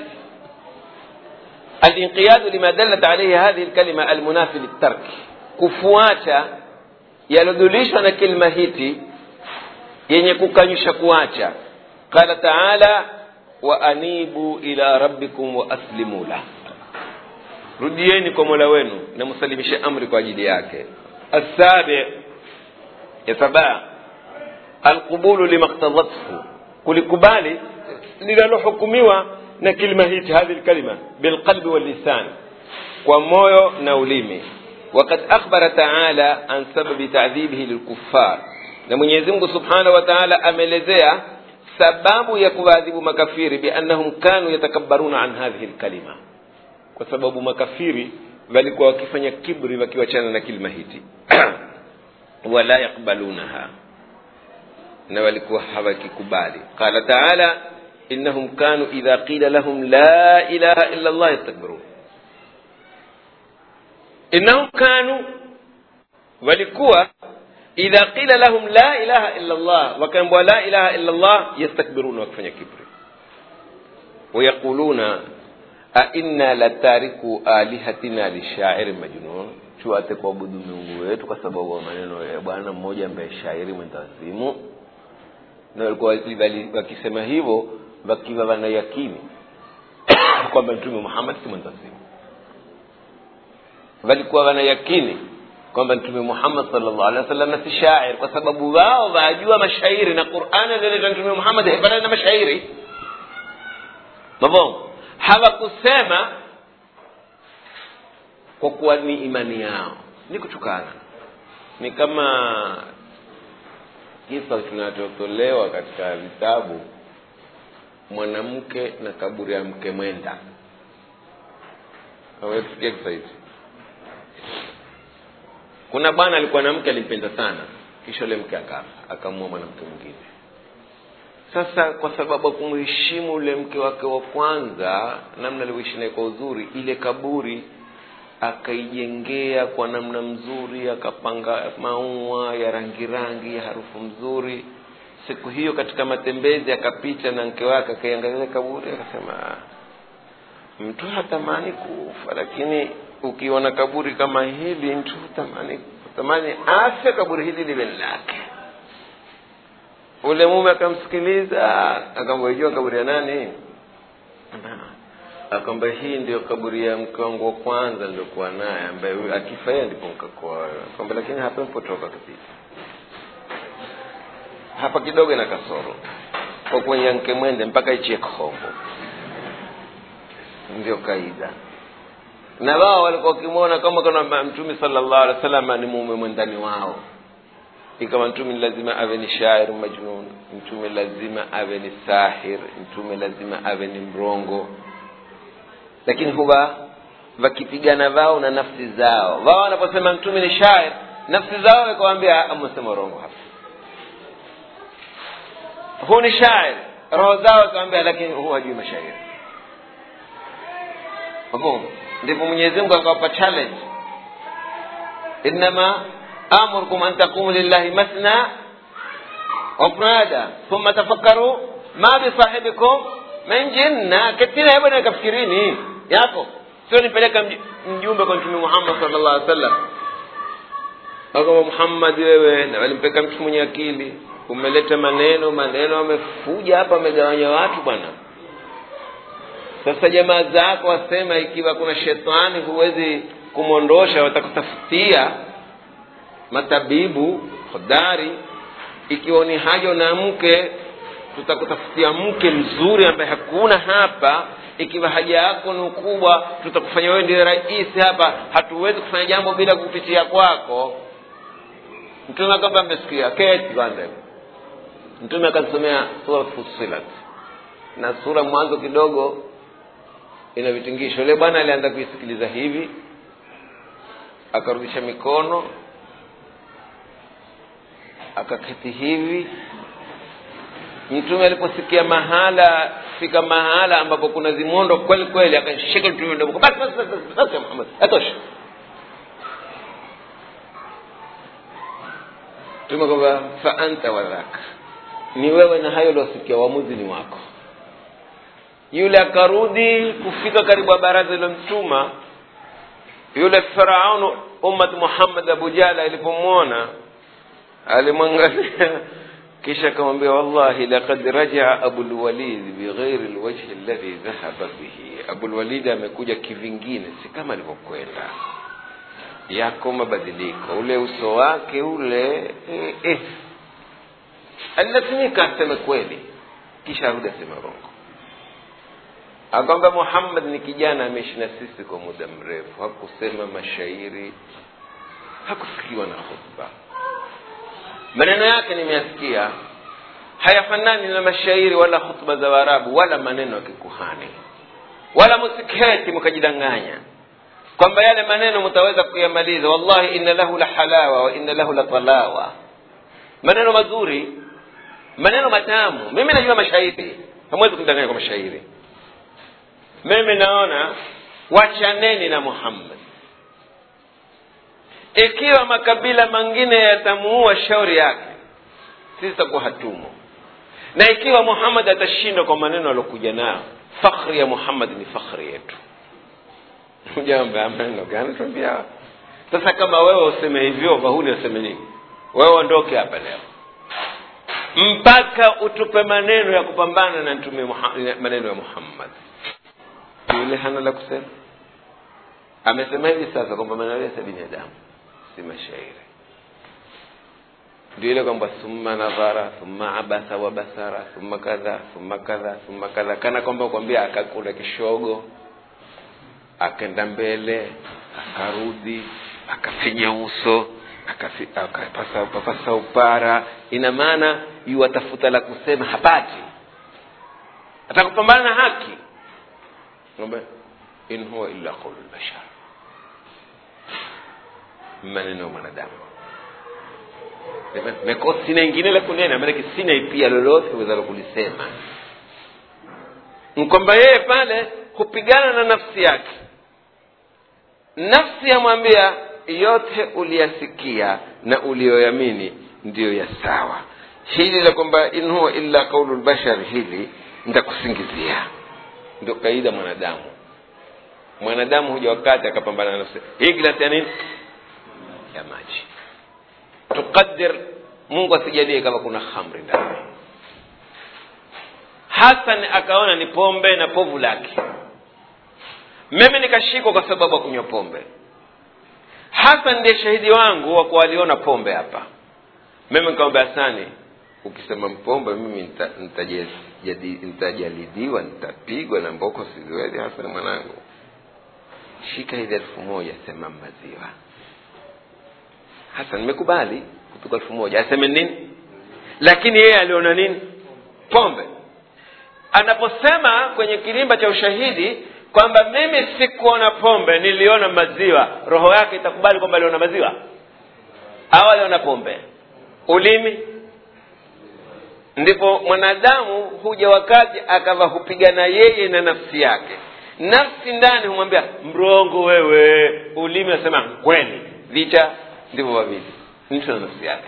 الانقياد لما دلت عليه هذه الكلمة المنافي للترك kufuata yalodhulishwa na kilima hiti yenye kukanyusha kuacha qala taala wa anibu ila rabbikum wa aslimu lah rudieni kwa mola wenu na msalimishe amri kwa ajili yake assabi ya sabaa alqubulu limaktadathu kulikubali linalohukumiwa na kilima hiti hadhi lkalima bilqalbi wallisan kwa moyo na ulimi وقد أخبر تعالى عن سبب تعذيبه للكفار na mwenyezi mungu subhanahu wa taala ameelezea sababu ya kuwaadhibu makafiri biannahum kanu yatakabbaruna an hadhihi lkalima kwa sababu makafiri walikuwa wakifanya kibri wakiwachana na kilima hiti wala yakbalunaha na walikuwa hawakikubali qala taala innahum kanu idha qila lahum la ilaha illa llah yastakbirun innahum kanu walikuwa idha qila lahum la ilaha illa llah wakaambwa la ilaha illa llah yastakbiruna wakifanya kibri wayaquluna ainna latariku alihatina lishairi majnun tuate kuabudu miungu wetu kwa sababu ya maneno ya bwana mmoja ambaye shairi mwendawazimu na walikuwa wakisema hivyo wakiwa wanayakini kwamba mtume muhammad si mwendawazimu walikuwa wanayakini kwamba mtume muhammad salllah alih wa sallam si shair kwa sababu wao wajua mashairi na qurani alioleta mtume muhammad haifanani na mashairi mabongo hawakusema kwa kuwa ni imani yao ni kutukana ni kama kisa kinachotolewa katika vitabu mwanamke na kaburi ya mke mwenda awetukia kisa hichi kuna bwana alikuwa na mke alimpenda sana kisha ule mke akafa akamua mwanamke mwingine sasa kwa sababu ya kumheshimu ule mke wake wa kwanza namna alivyoishi naye kwa uzuri ile kaburi akaijengea kwa namna mzuri akapanga maua ya rangi rangi ya harufu mzuri siku hiyo katika matembezi akapita na mke wake akaiangalia kaburi akasema mtu hatamani kufa lakini ukiona kaburi kama hili mtu hutamani hutamani afe kaburi hili liwe lake ule mume akamsikiliza akamwejua kaburi ya nani akwamba hii ndio kaburi ya mke wangu wa kwanza niliokuwa naye ambaye akifa yeye ndipo nkakoa kwamba lakini hapa mpotoka kabisa hapa kidogo na kasoro kwa kwenye mke mwende mpaka ichie khombo ndio kaida na wao walikuwa wakimwona kama kana mtume sallallahu alaihi wasallam ni mume mwendani wao ikawa mtume lazima awe ni shair majnun mtume lazima awe ni sahir mtume lazima awe ni mrongo lakini huwa wakipigana wao na nafsi zao wao wanaposema mtume ni shair nafsi zao wakawambia amesema urongo hapa huu ni shair roho zao wakawambia lakini huu hajui mashairi mafhumu ndipo mwenyezi mungu akawapa challenge innama amurukum an taqumu lillahi masna wafrada thumma tafakkaru ma bisahibikum min jinna ketina hebu na kafikirini yako sio nipeleka mjumbe kwa mtume muhammad sallallahu alaihi wasallam akama muhammad wewe na walimpeka mtu mwenye akili umeleta maneno maneno amefuja hapa amegawanya watu bwana sasa jamaa zako wasema ikiwa kuna shetani huwezi kumwondosha watakutafutia matabibu hodari ikiwa ni haja na mke tutakutafutia mke mzuri ambaye hakuna hapa ikiwa haja yako ni kubwa tutakufanya wewe ndiye rais hapa hatuwezi kufanya jambo bila kupitia kwako mtume kwamba amesikia keti kwanza mtume akasomea sura fusilat na sura mwanzo kidogo ina vitingisho yule bwana alianza kuisikiliza hivi akarudisha mikono akaketi hivi mtume aliposikia mahala fika mahala ambapo kuna zimondo kweli kweli akashika mtume ndogo basi basi basi basi Muhammad atosha mtume kwamba fa anta wadhaka ni wewe na hayo uliosikia uamuzi ni wako yule akarudi kufika karibu ya baraza ilomtuma yule faraunu ummat muhammad abu jala alipomwona alimwangalia kisha akamwambia wallahi laqad rajaa abulwalid bighairi lwajhi alladhi dhahaba bihi abulwalid amekuja kivingine si kama alivyokwenda yako mabadiliko ule uso wake ule eh, eh. alilazimika aseme kweli kisha arudi aseme rongo akwamba muhammad ni kijana ameishi na sisi kwa muda mrefu hakusema mashairi hakusikiwa na khutba maneno yake nimeyasikia hayafanani na mashairi wala khutba za waarabu wala maneno ya kikuhani wala musiketi mkajidanganya kwamba yale maneno mtaweza kuyamaliza wallahi inna lahu la halawa wa inna lahu la talawa maneno mazuri maneno matamu mimi najua mashairi hamwezi kudanganya kwa mashairi mimi naona wachaneni na muhammad ikiwa makabila mengine yatamuua shauri yake sisi takuwa hatumo na ikiwa muhammad atashindwa kwa maneno aliokuja nayo fakhri ya muhammad ni fakhri yetu jambo maneno gani tuambia sasa kama wewe useme hivyo bahuni useme nini wewe ondoke hapa leo mpaka utupe maneno ya kupambana na mtume maneno ya muhammad yule hana la kusema amesema hivi sasa kwamba maneno ya binadamu si mashairi ndio ile kwamba thumma nadhara thumma abasa wa basara thumma kadha thumma kadha thumma kadha kana kwamba kwambia akakula kishogo akaenda mbele akarudi akafinya uso akapasa papasa upara ina maana yuwatafuta la kusema hapati atakupambana na haki ngombe in huwa illa qaulu lbashar maneno ya mwanadamu meko sina ingine la kunena maanake sina pia lolote wezalo kulisema kwamba yeye pale hupigana na nafsi yake nafsi yamwambia yote uliyasikia na uliyoyamini ndiyo ya sawa hili la kwamba in huwa illa qaulu lbashar hili nitakusingizia ndio kaida mwanadamu mwanadamu huja wakati akapambana na nafsi hii glasi ya nini ya maji tuqadir mungu asijalie kama kuna khamri ndani hasan akaona ni pombe na povu lake mimi nikashikwa kwa sababu ya kunywa pombe hasan ndiye shahidi wangu wa kuwa aliona pombe hapa mimi nikamwambia hasani ukisema mpombe mimi nitajalidiwa nitapigwa na mboko siziwezi hasan mwanangu shika hizi elfu moja sema maziwa hasa nimekubali kupigwa elfu moja aseme nini lakini yeye aliona nini pombe anaposema kwenye kilimba cha ushahidi kwamba mimi sikuona pombe niliona maziwa roho yake itakubali kwamba aliona maziwa au aliona pombe ulimi ndipo mwanadamu huja wakati akawa hupigana yeye na nafsi yake nafsi ndani humwambia mrongo wewe ulimi asema kweli vita ndivyo wawili mtu na nafsi yake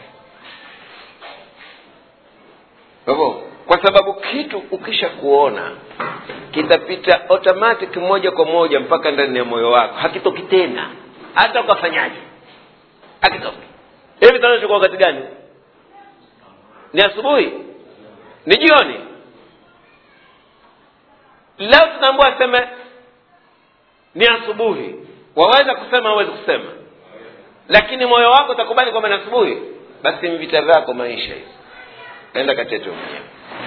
kwa hivyo kwa sababu kitu ukisha kuona kitapita automatic moja kwa moja mpaka ndani ya moyo wako hakitoki tena hata ukafanyaje hakitoki hivi tunachukua wakati gani ni asubuhi ni jioni leo tunaambua aseme ni asubuhi waweza kusema huwezi kusema lakini moyo wako utakubali kwamba ni asubuhi basi vita vyako maisha hizi enda katete mwenyewe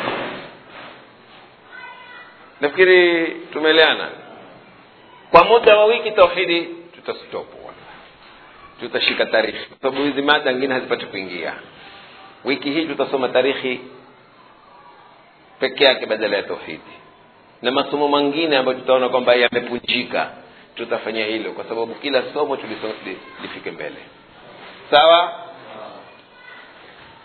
nafikiri tumeeleana kwa muda wa wiki tauhidi tutastopu tutashika tarikhi kwa sababu hizi mada ngine hazipati kuingia wiki hii tutasoma tarikhi peke yake badala ya tauhidi na masomo mengine ambayo tutaona kwamba yamepunjika tutafanya hilo kwa sababu kila somo tuliso- li- lifike mbele sawa